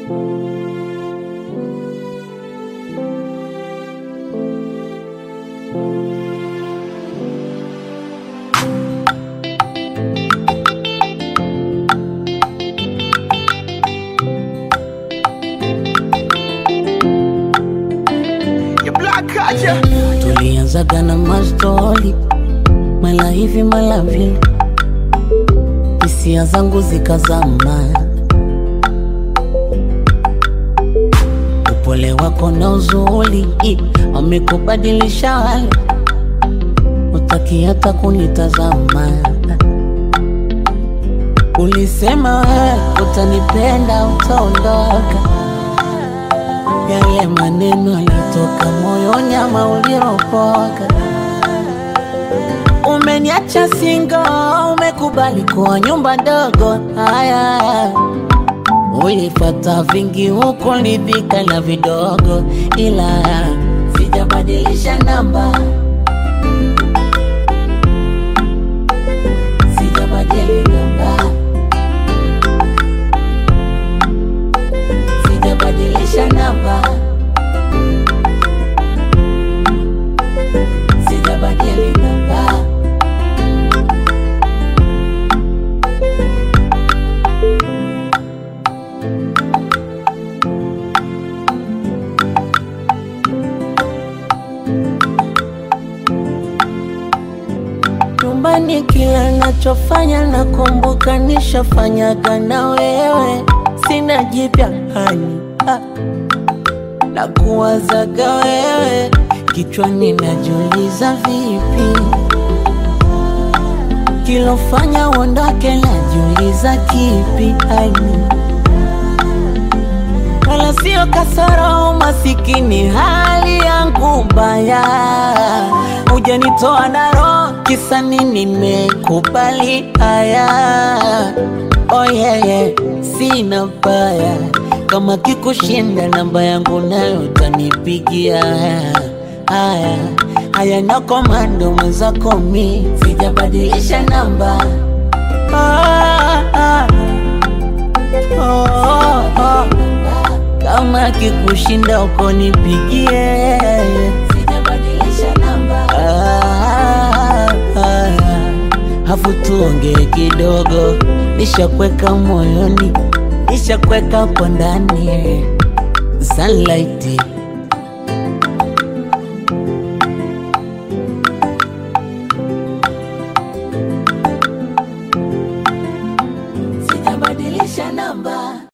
You black card, yeah. tulianzaga na mastori mala hivi mala vile, hisia zangu zikazama. Upole wako na uzuri wamekubadilisha, wale utaki hata kunitazama. Ulisema wewe utanipenda, utaondoka yale maneno yalitoka moyoni ama uliropoka. Umeniacha singo, umekubali kuwa nyumba ndogo. Haya, ulifata vingi huko, lidhika na vidogo, ila sijabadilisha namba, sijabadili namba, sijabadilisha namba, sijabadili namba. Nyumbani kila nachofanya nakumbuka nishafanyaga na wewe, sina jipya hani ah. na kuwazaga wewe kichwani, najiuliza vipi kilofanya uondoke, najiuliza kipi hani wala sio kasoro, masikini hali yangu mbaya, hujanitoa na roho, kisa nini? Nimekubali haya, oh yeah, yeah. Sina baya kama kikushinda, namba yangu nayo utanipigia. Haya haya, na komando mwenzako, mi sijabadilisha namba ah, ah. Oh, oh, oh. Kama kikushinda uko nipigie, sijabadilisha namba. Ah, ah, afu tuongee kidogo, nishakweka moyoni, nishakweka hapo ndani sunlight sijabadilisha namba